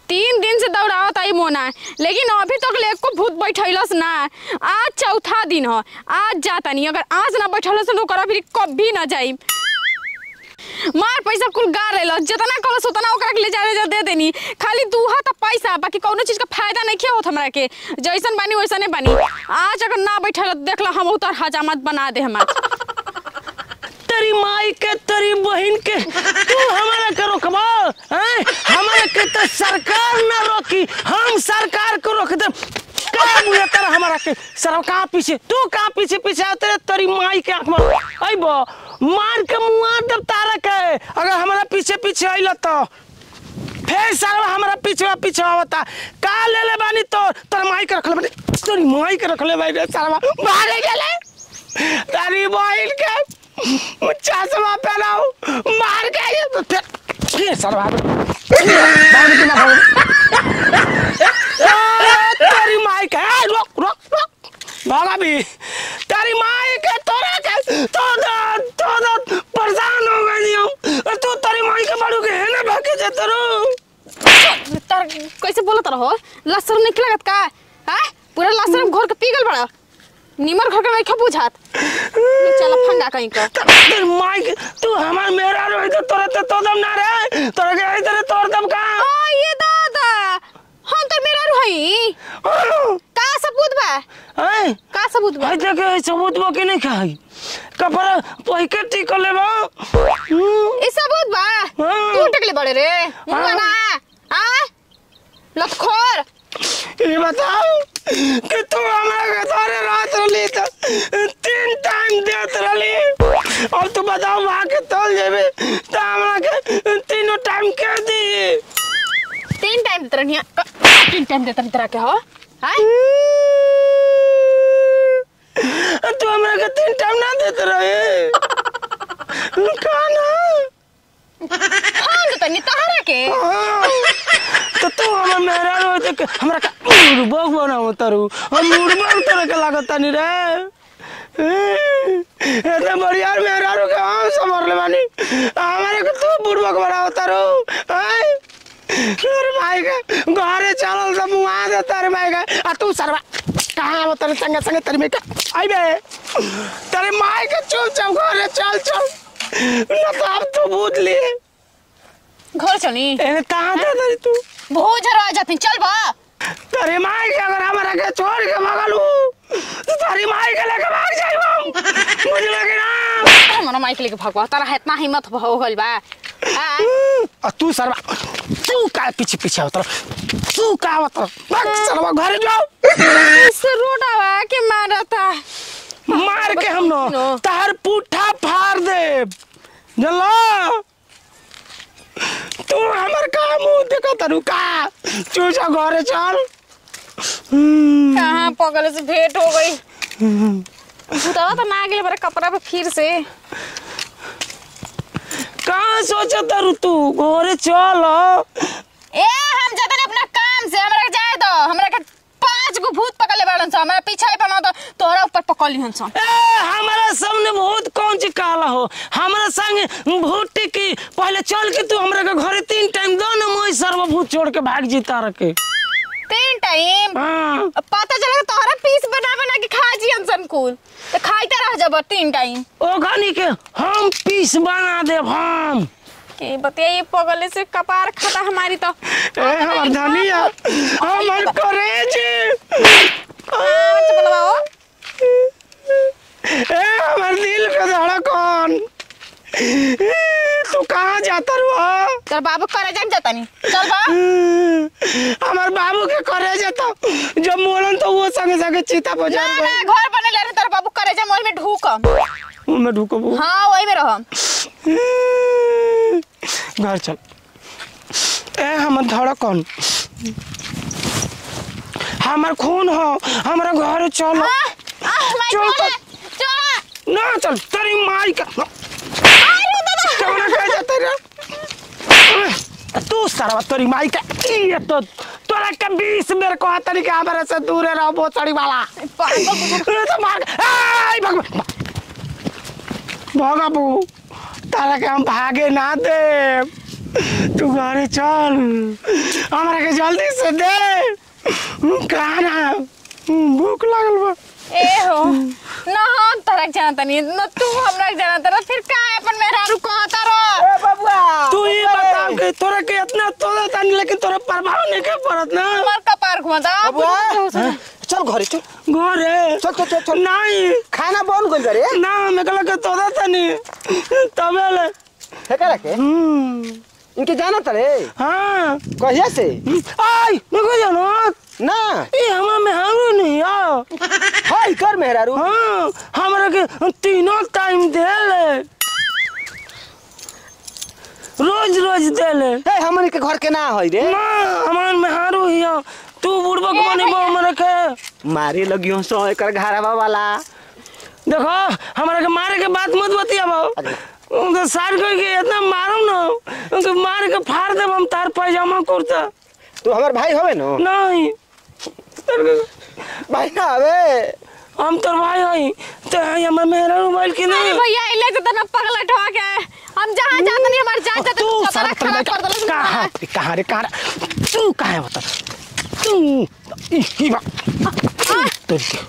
तीन दिन से दौड़ावत आई मोना लेकिन अभी तक ले एको भूत बैठैलस ना आज चौथा दिन ह आज जाता नहीं अगर आज ना बैठलस तो ओकरा फिर कभी ना जाई मार पैसा कुल गा रहे जितना कहलस उतना ओकरा के ले जा जा दे देनी खाली दू हाथ पैसा बाकी कौनो चीज का फायदा नहीं किया होत हमरा के जैसन बानी वैसने बानी आज अगर ना बैठल देख ला हम उतर हजामत बना दे हमार तेरी माई के तेरी बहन के तू हमारा के रोकबा हैं हमारा के तो सरकार ना रोकी हम सरकार को रोक दे का मुझे तेरा हमारा के सर कहाँ पीछे तू कहाँ पीछे पीछे आ तेरे तेरी माई के आंख में अइबो मार के मुआ दब तारा के अगर हमारा पीछे पीछे आइल तो फिर सारा हमारा पीछे पीछे आवता का ले ले बानी तो तोर माई के रखले बानी तेरी माई के रखले बानी रे सारा मारे गेले तेरी बहन के चश्मा पहनाओ मार के ये तो फिर फिर सारा बाहर के ना तेरी माई के ए, रुक रुक रुक भागा भी तेरी माई के तोरा के तो तो तो परेशान हो गई हम और तू तेरी माई के बड़ू के है ना भागे जे तरू तार कैसे बोलत रहो लसर नहीं लगत का हैं पूरा लसर घोर के पी गल बड़ा निमर घर के नहीं खा बुझात चल फंगा कहीं का तेरी माई के तू हमार मेरा रही तो तोरा तो तो दम ना रे तोरा के आई तेरे तोर दम का आ ये दादा हम तो मेरा रही का सबूत बा हैं का सबूत बा भाई देखे सबूत बो के नहीं खाई कपड़ा पहिके टिक लेबो हम्म, ई सबूत बा हाँ। तू टकले बड़े रे मुंगा ना आ लखोर ये बताओ कि तू हमरा के सारे रात रली तो तीन टाइम देत रली और तू बताओ वहाँ के तोल जेबे तो हमरा के तीनों टाइम के दी तीन टाइम देत रहनी तीन टाइम देत रहनी तरह के हो हैं तू हमरा के तीन टाइम ना देत रहे का ना हम देत नहीं तहरा के हाँ। तो तू हमर मेहरा रो तो हमरा का मुर्बक बनाओ तरू हम मुर्बक तरह के लागत नहीं रे इतना बढ़िया मेहरा रो के हम समर ले बानी हमारे को तू बुड़बक बनाओ तरू हैं तेरे भाई के घरे चलल सब मुआ दे तेरे भाई के आ तू सरवा कहाँ वो तेरे संगे संगे तेरे में का आई बे तेरे माई के चुप चाप घरे चल चल ना तो अब तू बूझ लिए घर चली एने कहाँ दे दरी तू बहुत जरा आ जाती चल बा तेरी माई के अगर हमारा के छोड़ के भागल हूँ तो तेरी माई के लेके भाग जाई हम मुझे लगे ना हमारा माइक लेके भगवा तारा इतना हिम्मत हो गइल बा आ और तू सरवा तू का पीछे पीछे होता तू का होता भाग सरवा घर जाओ इस रोडावा के मारता मार के हम नो नो। तार पुठा फाड़ दे जल्ला तू हमर का मुंह देखा तरू का चूचा घरे चल हम्म, कहाँ पगल से भेंट हो गई भूतवा तो ना गेल बड़ा कपड़ा पे फिर से कहाँ सोचा तारू तू घरे चल ए हम जतन अपना काम से हमरा के जाए दो हमरा के पांच गो भूत पकड़ले बाड़न स हमरा पीछे बना दो तोहरा ऊपर पकड़ लिहन स ए, हमारा सामने बहुत कौन ची काला हो हमारा संग भूत की पहले चल के तू हमरा के घरे तीन टाइम दो ना मोई सर्वभूत छोड़ के भाग जीता रखे तीन टाइम हाँ पता चला तोहरा पीस बना बना के खा जियन सन कुल तो खाइते रह जब तीन टाइम ओ घनी के हम पीस बना दे हम के बतिया पगले से कपार खाता हमारी तो ए हमर धनिया हमर करेज आज बोलवाओ ए हमर दिल के धड़कन तू कहाँ जाता रुआ तेरा बाबू करे जान जाता नहीं चल बा हमार बाबू के करे जाता जब मोलन तो वो संगे संगे चीता ना बजा ना घर बने ले तेरा बाबू करे जा मोल में ढूक मैं ढुकबू हाँ वही में रह घर चल ए हमर धड़कन हमर खून हो हमरा घर चल चल तो ना चल तेरी माई का कौन कह जाते रे तू सरवा तेरी माई का ये तो तोरा के बीस बेर कहा तरी के हमारे से दूर रहो बोचड़ी वाला अरे तो मार आई भग भगा बू तारा के हम भागे ना दे तू घरे चल हमरा के जल्दी से दे खाना भूख लागल बा ए हो न हम तरक जानता नहीं न तू हमरा जानता रह फिर का अपन मेहरारू कहता रह ए बबुआ तू ही बता के तोरा के इतना तोड़ा तानी लेकिन तोरा प्रभाव नहीं के पड़त ना हमार कपार घुमाता बबुआ चल घरे चल घरे चल चल चल चल नहीं खाना बन गइल रे ना मैं कहला के तोड़ा तानी तबे ले फेंका रखे हम्म, इनके जाना तरे हाँ कहिया से आई देखो जानो ना ये हमारा में हारू नहीं आओ हाय कर मेहरारू हाँ हमरा के तीनों टाइम दे ले रोज रोज दे ले हे हमन के घर के ना होई रे ना हमार में हारू हिया तू बुढ़बक ए बनी भैया। हमरा के मारे लगियो सो एकर घरवा वाला देखो हमरा के मारे के बात मत बतियाबो अरे। उनके सार को के इतना मारूं ना उनके मार के फाड़ देब हम तार पैजामा कुर्ता तू हमर भाई होवे नो नहीं तेरे- भाई ना हवे हम तोर भाई हई तो हमर मेहरा मोबाइल के अरे नहीं भैया इले से तना पगला ठोक के हम जहां जात नहीं हमार जान जात तू तू सारा खराब कर दलस कहाँ कहाँ रे कहाँ रे? तू कहाँ है बता तू ई ई बा तेरी के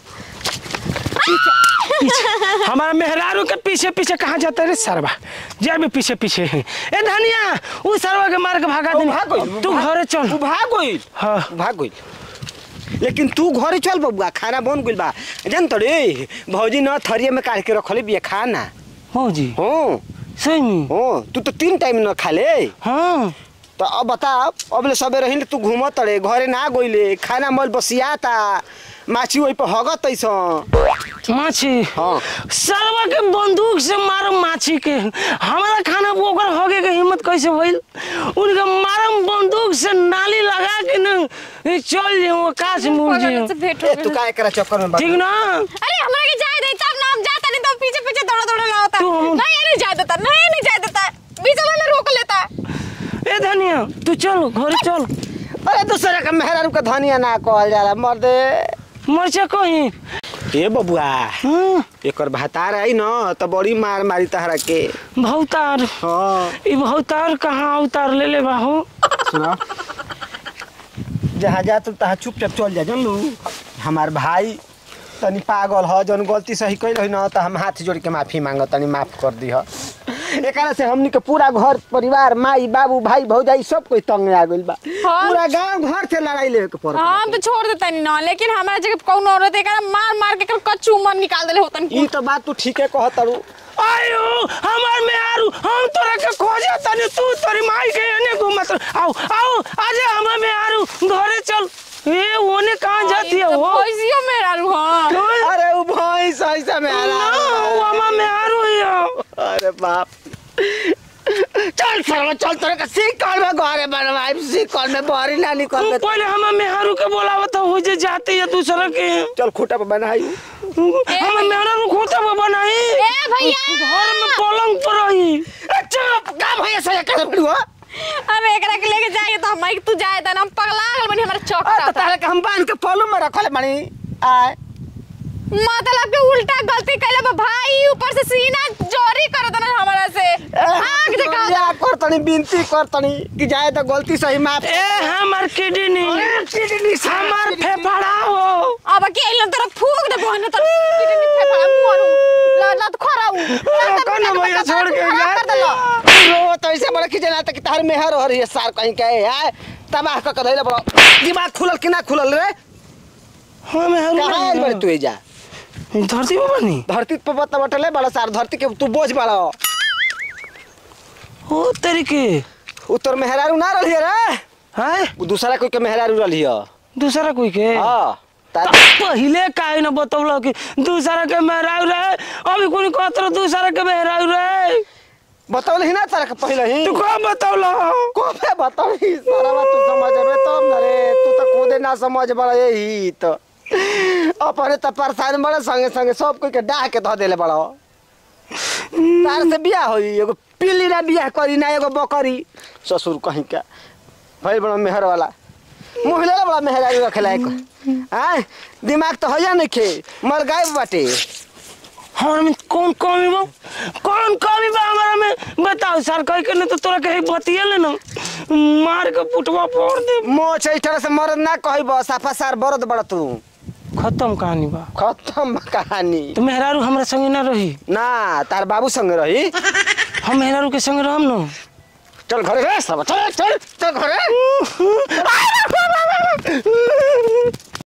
पीछे पीछे हमारा मेहरारू के पीछे पीछे कहाँ जाता रे सरवा जब भी पीछे पीछे है ए धनिया वो सरवा के मार के भागा वो भाग गइल, दे वो तू भाग- घरे चल तू भाग गइल हाँ भाग गइल लेकिन तू घरे चल बबुआ खाना बन गइल बा जान तो रे भौजी न थरिया में काट के रखले बिया खाना मौजी हो सही में हो तू तो तीन टाइम न खा ले हाँ तो अब बता अब ले सबे रही तू घूमत रे घरे ना गइले खाना मल बसियाता माछी वही पर हगत ऐसा माछी हाँ। सरवा के बंदूक से मारम माछी के हमारा खाना वो ओकर होगे के हिम्मत कैसे भइल उनका मारम बंदूक से नाली लगा के न ये चल जे वो काश मुड़ जे पगला से भेंट हो ए तू गइल। का एकरा चक्कर में ठीक ना अरे हमरा के जाए दे तब नाम जाता नहीं तो पीछे पीछे दौड़ा दौड़ा लाता तू हम- नहीं ये नहीं जाए देता नहीं नहीं जाए देता बीच में रोक लेता ए धनिया तू चल घर चल अरे दूसरे का मेहरारू का धनिया ना कहल जाला मर्दे मरचा कहीं ए बबुआ हाँ एकर भातार आई न त बड़ी मार मारी तहरा के भौतार हाँ ई भौतार कहाँ उतार ले ले बाहू सुना जहाँ जा तू तहाँ चुपचाप चल जा जानलू हमार भाई तनी पागल ह जौन गलती सही कैल है न त हम हाथ जोड़ के माफी मांग तनी माफ कर दी एकरा से हमनी के पूरा घर परिवार माई बाबू भाई भौजाई सब कोई तंग आ गइल बा हाँ। पूरा गांव घर से लड़ाई लेवे के पड़ हम तो छोड़ देता नहीं ना लेकिन हमारा जगह कौन औरत है मार मार के कच्चू मन निकाल देले होतन ई तो बात तू ठीके कहत तारू आयो हमार में आरू हम तोरा के खोजे तनी तू तोरी माई के एने घूमत रह। आओ आओ आजे हमार में आरू घरे चल ए ओने कहाँ जाती है वो पैसियो मेरा रू हां तो- अरे उ भैंस ऐसा में आ ना, वो हमार में आरू ही है अरे बाप चल सरवा चल तोरे का सिकल में घरे बनवाई सिकल में बहरी ना निकल तू के पहले हमार में आरू के बोलावत हो जे जाती है दूसरा के चल खूटा पे बनाई हमार में आरू खोता में बनाई ए भैया घर में पलंग पर रही चुप का भैया से कर पड़ुआ हम एकरा के लेके जाए तो हम तू जाए त हम पगला गल बनी हमारा चौक आ तो तारे के हम बांध के पलू में रखले बानी आय मतलब के उल्टा गलती कैले बा भाई ऊपर से सीना जोरी करत ना हमारा से आग देखा या कर तनी विनती कर तनी कि जाए तो गलती सही माफ ए हमार किडनी हमार फेफड़ा हो अब के इलन तरफ फूक दे बहन तर किडनी फेफड़ा मुआरू ला ला तो खराऊ कौन भैया छोड़ के गया? कर देलो रो तो ऐसे बड़ा खिजना तक तार में हर हर ये सार कहीं के है तबाह क के धइले बड़ा दिमाग खुलल कि ना खुलल रे हम कहां आइल बड़े हरू तू जा धरती पर बनी धरती पर बत बटले बड़ा सार धरती के तू बोझ बड़ा ओ तरीके उत्तर मेहरारू ना रहिए रे है उ दूसरा कोई के मेहरारू रहिए दूसरा कोई के हां त पहिले काहे न बतौल कि दूसरा के मेहराऊ रहे अभी कोई कहत रह दूसरा के मेहराऊ रहे बतौल ही ना तारा के पहले ही तू कब बतौल को पे बतौल ही सारा बात तू समझ रे तब ना रे तू तो खुदे ना समझ बड़ा यही तो अपने तो परेशान बड़े संगे संगे सब कोई के डाह के धो देले बड़ा तार से बियाह होई एगो पिल्ली ना बियाह करी ना एगो बकरी ससुर कहीं का भाई बड़ा मेहर वाला मुँह ले बड़ा मेहर रखेला एक हाँ दिमाग तो होया नहीं खे मर गायब बाटे हमारा में कौन कमी बा कौन कमी बा हमारा में बताओ सर कह के न तो तोरा कहीं बतिये ले ना मार के पुटवा फोड़ दे मो चैठर से मरद ना कहब साफा सार बरद बड़ तू खत्म कहानी बा खत्म बा कहानी तो मेहरारू हमरा संगे ना रही ना तार बाबू संग रही हम मेहरारू के संग रहम न चल घरे रे सब चल चल चल घरे